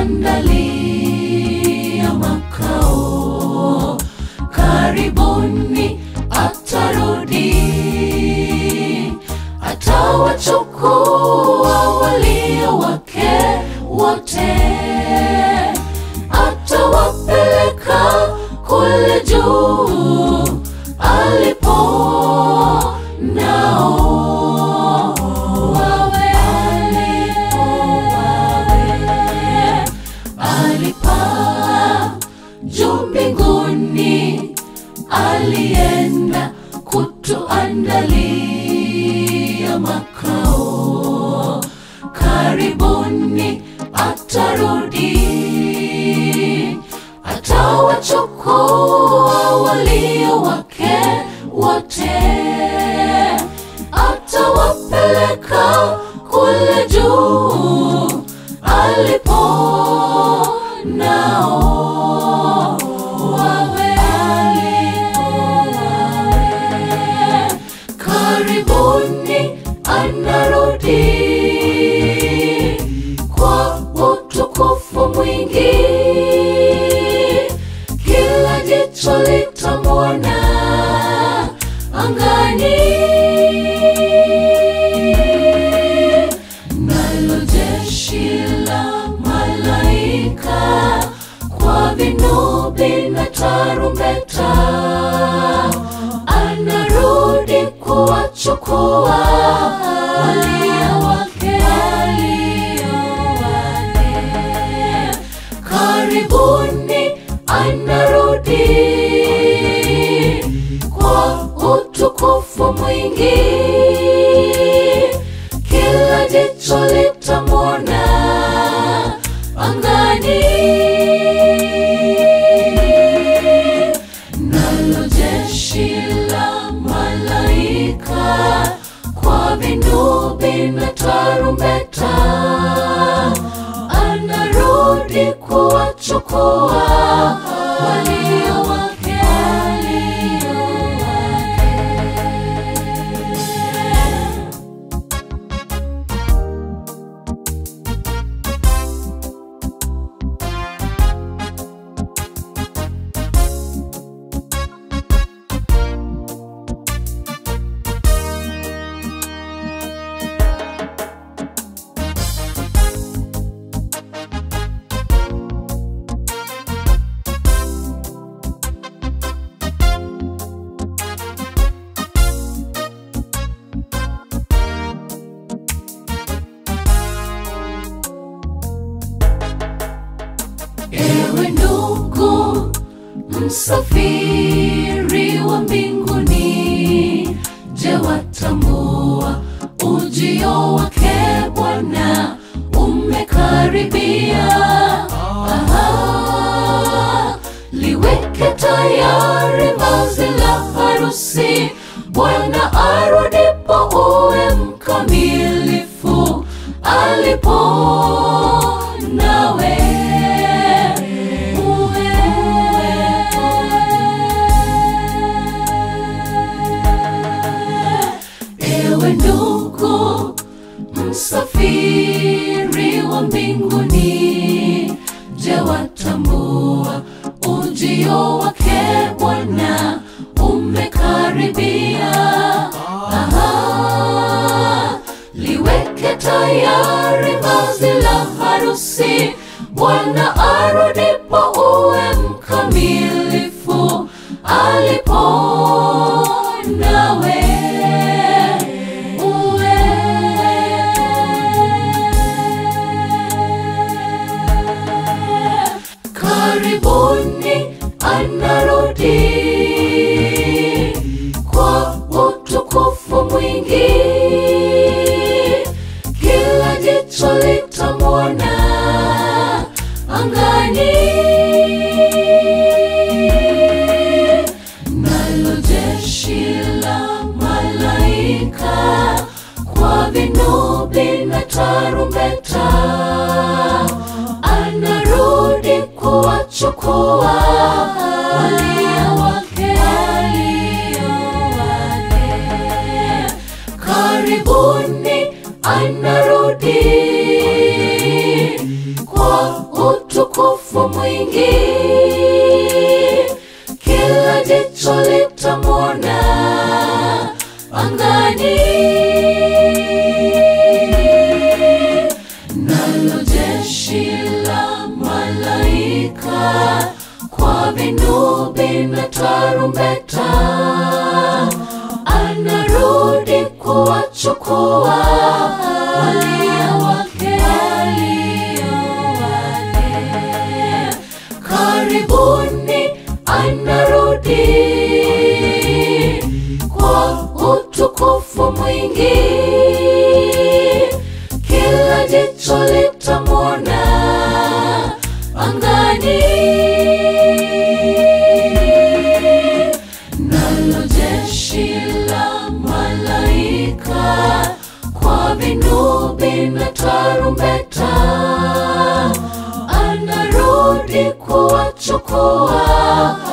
kutuandalia makao. Karibuni atarudi, atawachukua walio wake wote, atawapeleka kule juu alipo nao wawe alipo wawe alipaa juu mbinguni, alienda kutuandalia makao. Karibuni atarudi, atawachukua walio wake wote, atawapeleka kule juu alipo nao wawe alipo wawe. Karibuni anarudi kwa utukufu mwingi, kila jicho litamwona angani nalo jeshi la malaika kwa vinubi na tarumbeta anarudi kuwachukua walio wake walio wake karibuni anarudi kwa utukufu mwingi kila jicho litamwona angani nalo jeshi la malaika kwa vinubi na tarumbeta anarudi kuwachukua walio wake walio wake Ewe ndugu msafiri wa mbinguni, je, watambua ujio wake Bwana umekaribia? Aha, liweke tayari vazi la harusi, Bwana arudipo uwe mkamilifu alipo nawe uwe ewe ndugu msafiri wa mbinguni, je, watambua ujio wake Bwana umekaribia? Aha, liweke tayari vazi la harusi, Bwana arudipo uwe mkamilifu alipo nawe uwe karibuni anarudi kwa utukufu mwingi, kila jicho litamwona angani nalo jeshi la malaika kwa vinubi na tarumbeta anarudi kuwachukua walio wake walio wake karibuni anarudi kwa utukufu mwingi, kila jicho litamwona angani. Nalo jeshi la malaika kwa vinubi na tarumbeta anarudi kuwachukua walio wake wale. Karibuni anarudi kwa utukufu mwingi, kila jicho litamwona angani. Nalo jeshi la malaika kwa vinubi na tarumbeta anarudi kuwachukua